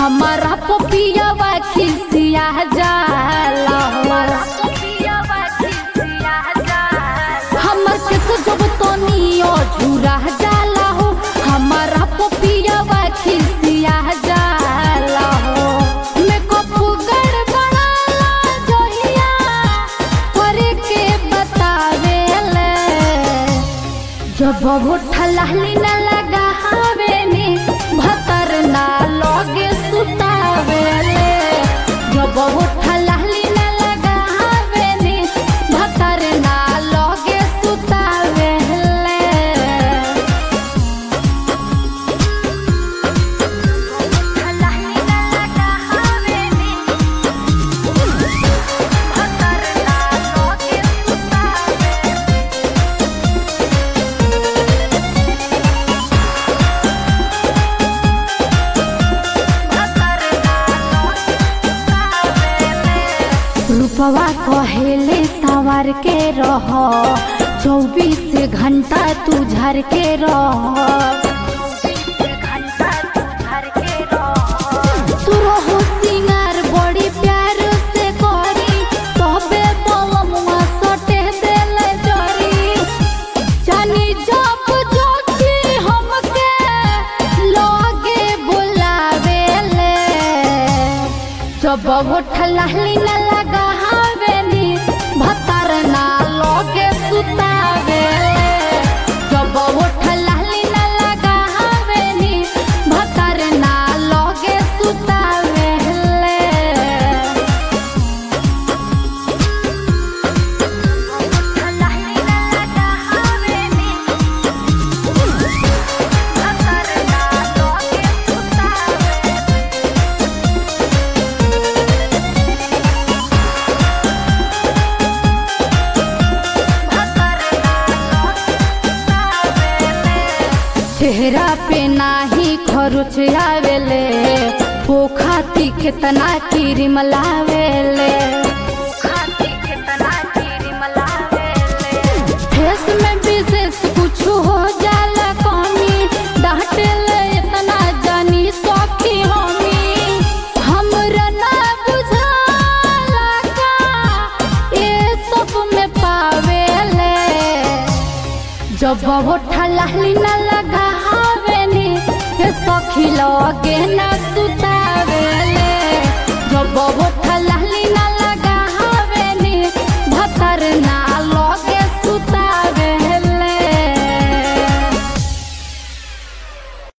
हमारा पपियावा खिसिया जाला हो हमर केस जब तनियो झूरा जाला हो हमारा पपियावा खिसिया जाला हो मेकअप गड़बड़ाला जहिया करे के बतावेले जब होठा लाली न लगा हवेनी भतर ना लगे सुतावेले जब होठा लाली न लगा हवेनी भतर ना लगे सुतावेले रूपवा कहेले सवार के रह चौबीस घंटा तू झर के रह सुरहु सिंगार बड़ी प्यार से करी तबे बलमुआ सटे देले जरी जानी जब जोखी हमके लगे बुलावेले जब उठलाली न लगा हवेली भतर ना लगे सुतावेले जब उठलाली न लगा हवेली भतर ना लगे सुतावेले चेहरा पे नाही खरुच आवेले पोखाती कितना क्रीम लावेले फेस में विशेष कुछ हो जाला कमी डांटेले इतना जानी सखी हमी हमरा ना बुझाला का ये सब में पावेले जब होठा लाली न लगा हवेली हे सखी लगे न सुतावेले जब